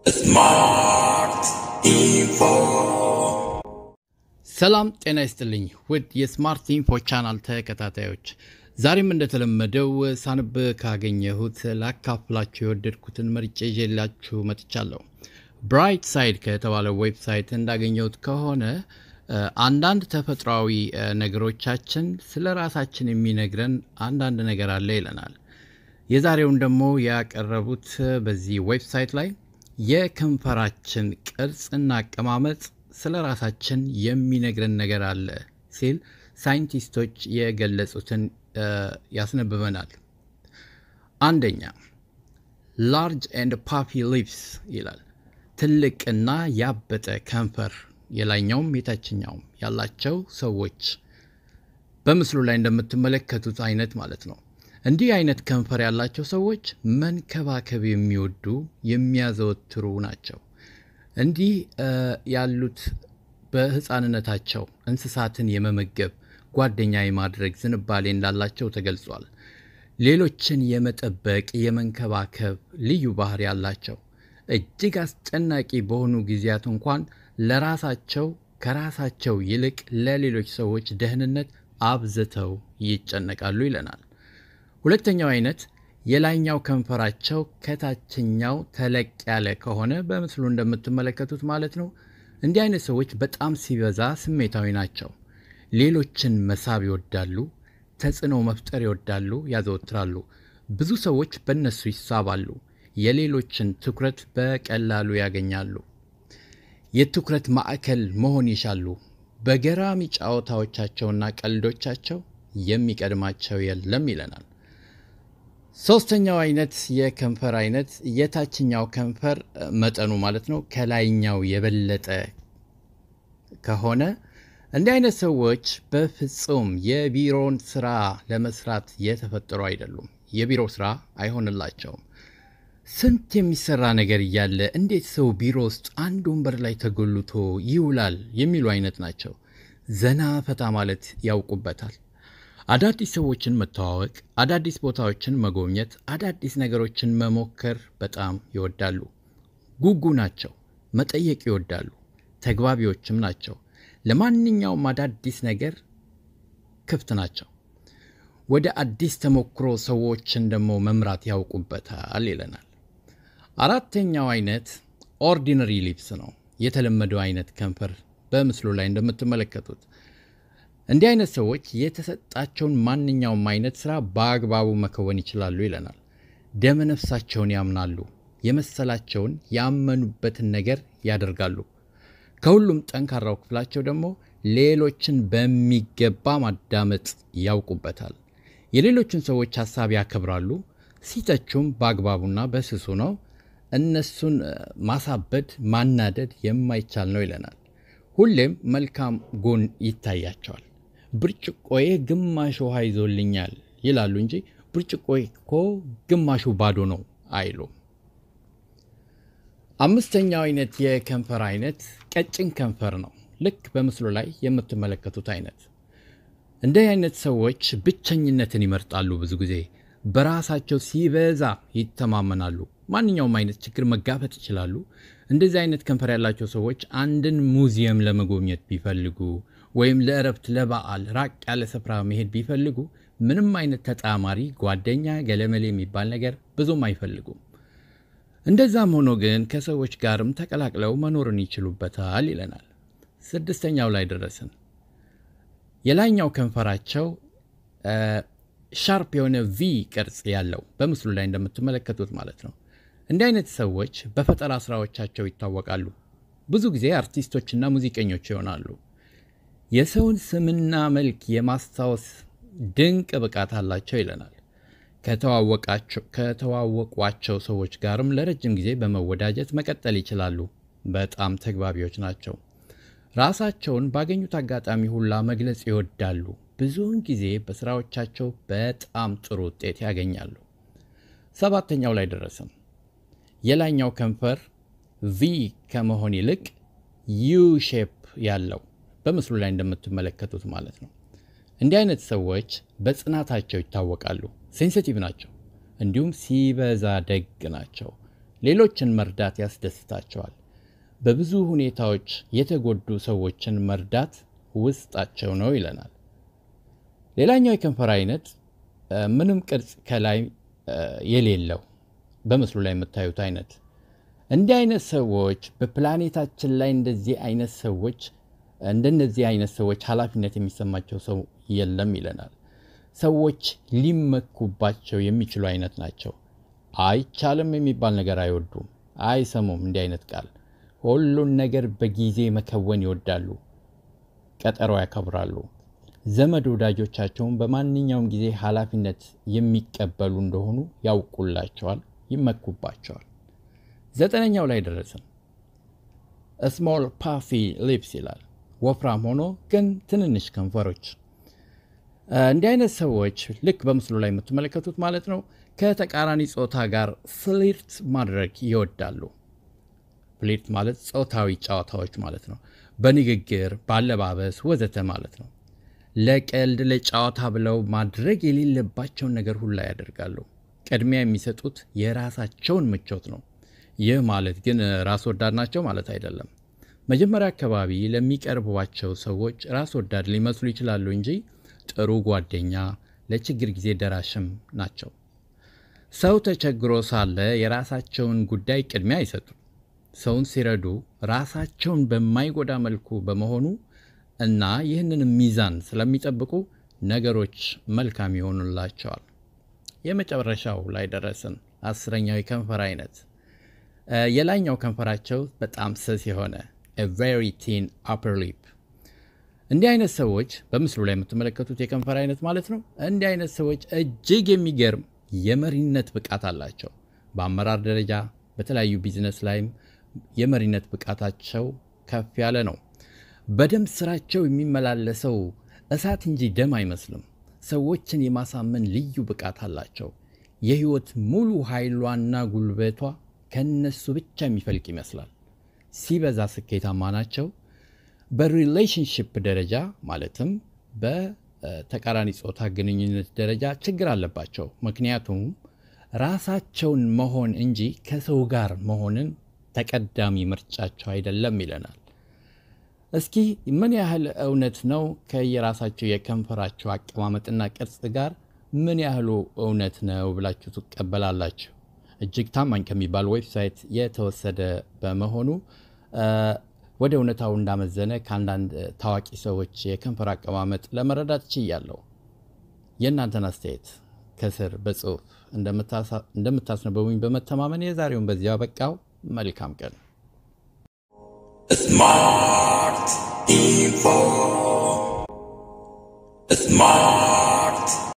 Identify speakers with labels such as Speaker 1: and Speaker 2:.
Speaker 1: Smart Info.
Speaker 2: ሰላም ጤና ይስጥልኝ ውድ የስማርት ኢንፎ ቻናል ተከታታዮች፣ ዛሬም እንደተለመደው ሳንብ ካገኘሁት ላካፍላችሁ የወደድኩትን መርጬ ይዤላችሁ መጥቻለሁ። ብራይት ሳይድ ከተባለው ዌብሳይት እንዳገኘሁት ከሆነ እ፣ አንዳንድ ተፈጥሯዊ እ፣ ነገሮቻችን ስለ ራሳችን የሚነግረን አንዳንድ ነገር አለ ይለናል። የዛሬውን ደግሞ ያቀረቡት በዚህ ዌብሳይት ላይ የከንፈራችን ቅርጽና አቀማመጥ ስለ ራሳችን የሚነግረን ነገር አለ ሲል ሳይንቲስቶች የገለጹትን እ፣ ያስነብበናል። አንደኛ ላርጅ ኤንድ ፓፒ ሊፕስ ይላል። ትልቅና ያበጠ ከንፈር የላይኛውም የታችኛውም ያላቸው ሰዎች በምስሉ ላይ እንደምትመለከቱት አይነት ማለት ነው። እንዲህ አይነት ከንፈር ያላቸው ሰዎች መንከባከብ የሚወዱ የሚያዘወትሩ ናቸው። እንዲህ እ፣ ያሉት በሕፃንነታቸው እንስሳትን የመመገብ ጓደኛ የማድረግ ዝንባሌ እንዳላቸው ተገልጿል። ሌሎችን የመጠበቅ የመንከባከብ ልዩ ባህሪ ያላቸው እጅግ አስጨናቂ በሆኑ ጊዜያት እንኳን ለራሳቸው ከራሳቸው ይልቅ ለሌሎች ሰዎች ደህንነት አብዝተው ይጨነቃሉ ይለናል። ሁለተኛው አይነት የላይኛው ከንፈራቸው ከታችኛው ተለቅ ያለ ከሆነ በምስሉ እንደምትመለከቱት ማለት ነው። እንዲህ አይነት ሰዎች በጣም ሲበዛ ስሜታዊ ናቸው። ሌሎችን መሳብ ይወዳሉ፣ ተጽዕኖ መፍጠር ይወዳሉ፣ ያዘወትራሉ። ብዙ ሰዎች በእነሱ ይሳባሉ፣ የሌሎችን ትኩረት በቀላሉ ያገኛሉ። የትኩረት ማዕከል መሆን ይሻሉ። በገራሚ ጨዋታዎቻቸውና ቀልዶቻቸው የሚቀድማቸው የለም ይለናል። ሶስተኛው አይነት የከንፈር አይነት የታችኛው ከንፈር እ፣ መጠኑ ማለት ነው ከላይኛው የበለጠ ከሆነ እንዲህ አይነት ሰዎች በፍጹም የቢሮን ስራ ለመስራት የተፈጠሩ አይደሉም። የቢሮ ስራ አይሆንላቸውም። ስንት የሚሰራ ነገር እያለ እንዴት ሰው ቢሮ ውስጥ አንድ ወንበር ላይ ተጎልቶ ይውላል የሚሉ አይነት ናቸው። ዘና ፈታ ማለት ያውቁበታል። አዳዲስ ሰዎችን መተዋወቅ፣ አዳዲስ ቦታዎችን መጎብኘት፣ አዳዲስ ነገሮችን መሞከር በጣም ይወዳሉ። ጉጉ ናቸው። መጠየቅ ይወዳሉ። ተግባቢዎችም ናቸው። ለማንኛውም አዳዲስ ነገር ክፍት ናቸው። ወደ አዲስ ተሞክሮ ሰዎችን ደግሞ መምራት ያውቁበታል ይለናል። አራተኛው አይነት ኦርዲነሪ ሊፕስ ነው። የተለመደው አይነት ከንፈር በምስሉ ላይ እንደምትመለከቱት እንዲህ አይነት ሰዎች የተሰጣቸውን ማንኛውም አይነት ስራ በአግባቡ መከወን ይችላሉ ይለናል። ደመ ነፍሳቸውን ያምናሉ። የመሰላቸውን ያመኑበትን ነገር ያደርጋሉ። ከሁሉም ጠንካራው ክፍላቸው ደግሞ ሌሎችን በሚገባ ማዳመጥ ያውቁበታል። የሌሎችን ሰዎች ሀሳብ ያከብራሉ። ሲተቹም በአግባቡና በስሱ ነው። እነሱን እ፣ ማሳበድ ማናደድ የማይቻል ነው ይለናል። ሁሌም መልካም ጎን ይታያቸዋል። ብርጭቆዬ ግማሽ ውሃ ይዞልኛል ይላሉ እንጂ ብርጭቆዬ እኮ ግማሹ ባዶ ነው አይሉም። አምስተኛው አይነት የከንፈር አይነት ቀጭን ከንፈር ነው። ልክ በምስሉ ላይ የምትመለከቱት አይነት እንዲህ አይነት ሰዎች ብቸኝነትን ይመርጣሉ። ብዙ ጊዜ በራሳቸው ሲበዛ ይተማመናሉ። ማንኛውም አይነት ችግር መጋፈጥ ይችላሉ። እንደዚህ አይነት ከንፈር ያላቸው ሰዎች አንድን ሙዚየም ለመጎብኘት ቢፈልጉ ወይም ለእረፍት፣ ለበዓል ራቅ ያለ ስፍራ መሄድ ቢፈልጉ ምንም አይነት ተጣማሪ ጓደኛ ገለመሌ የሚባል ነገር ብዙም አይፈልጉም። እንደዛም ሆኖ ግን ከሰዎች ጋርም ተቀላቅለው መኖርን ይችሉበታል ይለናል። ስድስተኛው ላይ ደረስን። የላይኛው ከንፈራቸው እ፣ ሻርፕ የሆነ ቪ ቅርጽ ያለው በምስሉ ላይ እንደምትመለከቱት ማለት ነው። እንዲህ አይነት ሰዎች በፈጠራ ስራዎቻቸው ይታወቃሉ። ብዙ ጊዜ አርቲስቶችና ሙዚቀኞች ይሆናሉ። የሰውን ስምና መልክ የማስታወስ ድንቅ ብቃት አላቸው ይለናል። ከተዋወቃቸው ከተዋወቋቸው ሰዎች ጋርም ለረጅም ጊዜ በመወዳጀት መቀጠል ይችላሉ። በጣም ተግባቢዎች ናቸው። ራሳቸውን ባገኙት አጋጣሚ ሁላ መግለጽ ይወዳሉ። ብዙውን ጊዜ በስራዎቻቸው በጣም ጥሩ ውጤት ያገኛሉ። ሰባተኛው ላይ ደረስም። የላይኛው ከንፈር ቪ ከመሆን ይልቅ ዩ ሼፕ ያለው በምስሉ ላይ እንደምትመለከቱት ማለት ነው። እንዲህ አይነት ሰዎች በጽናታቸው ይታወቃሉ። ሴንሲቲቭ ናቸው፣ እንዲሁም ሲበዛ ደግ ናቸው። ሌሎችን መርዳት ያስደስታቸዋል። በብዙ ሁኔታዎች የተጎዱ ሰዎችን መርዳት ውስጣቸው ነው ይለናል። ሌላኛው የከንፈር አይነት ምንም ቅርጽ ከላይ የሌለው በምስሉ ላይ የምታዩት አይነት እንዲህ አይነት ሰዎች በፕላኔታችን ላይ እንደዚህ አይነት ሰዎች እንደነዚህ አይነት ሰዎች ኃላፊነት የሚሰማቸው ሰው የለም ይለናል። ሰዎች ሊመኩባቸው የሚችሉ አይነት ናቸው። አይቻልም የሚባል ነገር አይወዱም፣ አይሰሙም። እንዲህ አይነት ቃል ሁሉን ነገር በጊዜ መከወን ይወዳሉ፣ ቀጠሮ ያከብራሉ። ዘመድ ወዳጆቻቸውን በማንኛውም ጊዜ ኃላፊነት የሚቀበሉ እንደሆኑ ያውቁላቸዋል፣ ይመኩባቸዋል። ዘጠነኛው ላይ ደረስን። ስሞል ፓፊ ሊፕስ ይላል። ወፍራም ሆኖ ግን ትንንሽ ከንፈሮች። እንዲህ አይነት ሰዎች ልክ በምስሉ ላይ የምትመለከቱት ማለት ነው ከተቃራኒ ጾታ ጋር ፍሊርት ማድረግ ይወዳሉ። ፍሊርት ማለት ጾታዊ ጨዋታዎች ማለት ነው። በንግግር በአለባበስ ወዘተ ማለት ነው። ለቀልድ ለጨዋታ ብለው ማድረግ የሌለባቸውን ነገር ሁላ ያደርጋሉ። ቅድሚያ የሚሰጡት የራሳቸውን ምቾት ነው። ይህ ማለት ግን ራስ ወዳድ ናቸው ማለት አይደለም። መጀመሪያ አካባቢ ለሚቀርቧቸው ሰዎች ራስ ወዳድ ሊመስሉ ይችላሉ እንጂ ጥሩ ጓደኛ፣ ለችግር ጊዜ ደራሽም ናቸው። ሰው ተቸግሮ ሳለ የራሳቸውን ጉዳይ ቅድሚያ አይሰጡም። ሰውን ሲረዱ ራሳቸውን በማይጎዳ መልኩ በመሆኑ እና ይህንን ሚዛን ስለሚጠብቁ ነገሮች መልካም ይሆኑላቸዋል። የመጨረሻው ላይ ደረስን። አስረኛው የከንፈር አይነት የላይኛው ከንፈራቸው በጣም ስስ የሆነ ቬሪ ቲን አፐር ሊፕ። እንዲህ አይነት ሰዎች በምስሉ ላይ የምትመለከቱት የከንፈር አይነት ማለት ነው። እንዲህ አይነት ሰዎች እጅግ የሚገርም የመሪነት ብቃት አላቸው። በአመራር ደረጃ በተለያዩ ቢዝነስ ላይም የመሪነት ብቃታቸው ከፍ ያለ ነው። በደንብ ስራቸው የሚመላለሰው እሳት እንጂ ደም አይመስልም። ሰዎችን የማሳመን ልዩ ብቃት አላቸው። የህይወት ሙሉ ኃይሏና ጉልበቷ ከነሱ ብቻ የሚፈልቅ ይመስላል። ሲበዛ ስኬታማ ናቸው። በሪሌሽንሽፕ ደረጃ ማለትም በተቃራኒ ጾታ ግንኙነት ደረጃ ችግር አለባቸው። ምክንያቱም ራሳቸውን መሆን እንጂ ከሰው ጋር መሆንን ተቀዳሚ ምርጫቸው አይደለም ይለናል። እስኪ ምን ያህል እውነት ነው ከየራሳቸው የከንፈራቸው አቀማመጥና ቅርጽ ጋር ምን ያህሉ እውነት ነው ብላችሁ ትቀበላላችሁ? እጅግ ታማኝ ከሚባል ዌብሳይት የተወሰደ በመሆኑ ወደ እውነታው እንዳመዘነ ከአንዳንድ ታዋቂ ሰዎች የከንፈር አቀማመጥ ለመረዳት ችያለሁ። የእናንተን አስተያየት ከስር በጽሁፍ እንደምታስነበቡኝ በመተማመን የዛሬውን በዚያ በቃው። መልካም ቀን።
Speaker 1: Smart info. Smart.